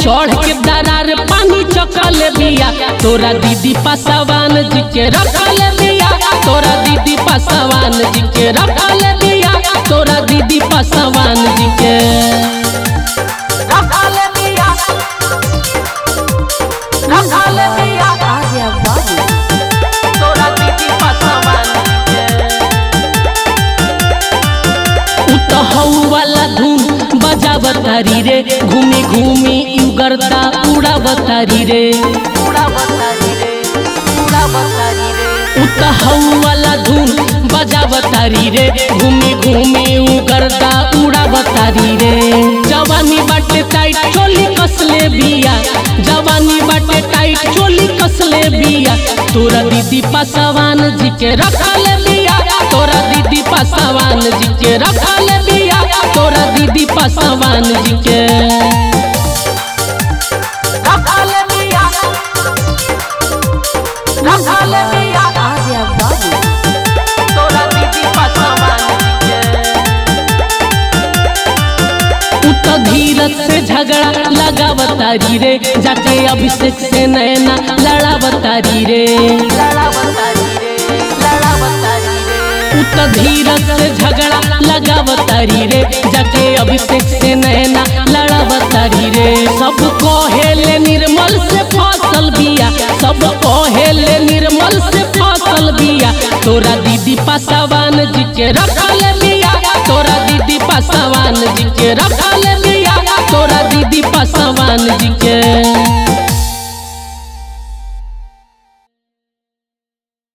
चढ़ के दरार पानी चखल बिया तोरा दीदी पासवान जी के रखल बिया तोरा दीदी पासवान जी के रखल बिया तोरा दीदी पासवान जी के रखल बिया रखल बिया Arya Babu. तोरा दीदी पासवान जी के उ तो हऊ वाला धूम बजावतारी रे घूमी घूमी यू गर्दा उड़ावतारी रे उड़ावतारी रे उड़ावतारी रे उ तो हऊ वाला धूम बजावतारी रे घूमी घूमी यू गर्दा उड़ावतारी रे जवानी बाटे टाइट चोली कसले बिया जवानी बाटे टाइट चोली कसले बिया तोरा दीदी पासवान जी के रखल बिया तोरा दीदी पासवान जी के रखल बिया तोरा दीदी पासवान जी के रखल बिया रखल बिया Arya Babu. तोरा दीदी पासवान जी के उ तो धीरज से झगड़ा लगावतारी रे जाके अभिषेक से नैना लड़ावतारी रे उ तो धीरज से झगड़ा लगावतारी रे जाके अभिषेक से नैना लड़ावतारी रे सब कहेले निर्मल से फसल बिया सब कहेले निर्मल से फसल बिया तोरा दीदी पासवान जी के रखल बिया